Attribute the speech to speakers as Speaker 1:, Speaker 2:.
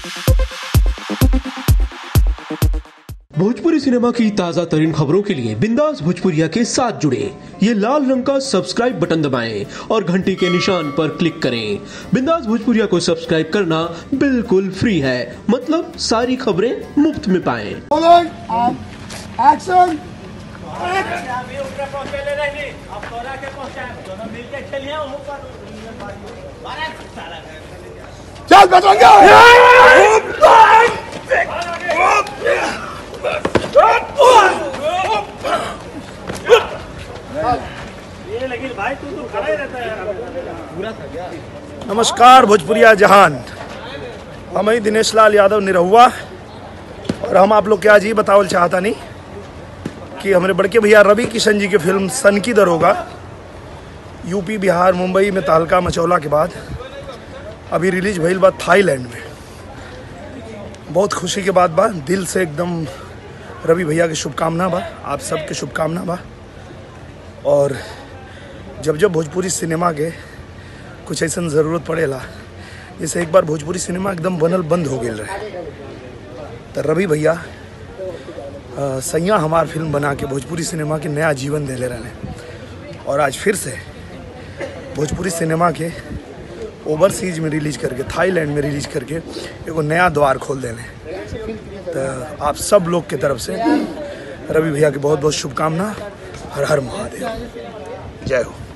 Speaker 1: Bhojpuri cinema की ताजा तरीन खबरों के लिए बिंदास भोजपुरिया के साथ जुड़े ये लाल रंग का सब्सक्राइब बटन दबाएं और घंटी के निशान पर क्लिक करें बिंदास भोजपुरिया को सब्सक्राइब करना बिल्कुल फ्री है मतलब सारी खबरें मुफ्त में पाएं
Speaker 2: Rolling and action.
Speaker 3: अभी ऊपर पहुंचेले नहीं अब तोरा के पहुंचाए दोनों मिलके खेलिए वहीं पर अरे साला
Speaker 2: चल बचेंगे
Speaker 3: ये लेकिन भाई तू तो खड़ा ही रहता है यार
Speaker 4: नमस्कार भोजपुरिया जहान हम ही दिनेश लाल यादव निरहुआ और हम आप लोग के आज ये बतावल चाहता नहीं कि हमारे बड़के भैया रवि किशन जी की फिल्म सन की दरोगा यूपी बिहार मुंबई में तहलका मचौला के बाद अभी रिलीज भइल बा थाईलैंड में बहुत खुशी के बात बा दिल से एकदम रवि भैया की शुभकामना बा आप सबके शुभकामना बा और जब जब भोजपुरी सिनेमा के कुछ ऐसा ज़रूरत पड़ेला जैसे एक बार भोजपुरी सिनेमा एकदम बनल बंद हो गया रहे तो रवि भैया अ, सैया हमार फिल्म बना के भोजपुरी सिनेमा के नया जीवन देले रहे और आज फिर से भोजपुरी सिनेमा के ओवरसीज में रिलीज करके थाईलैंड में रिलीज करके एगो नया द्वार खोल देने तो आप सब लोग के तरफ से रवि भैया की बहुत बहुत शुभकामना हर हर महादेव जय हो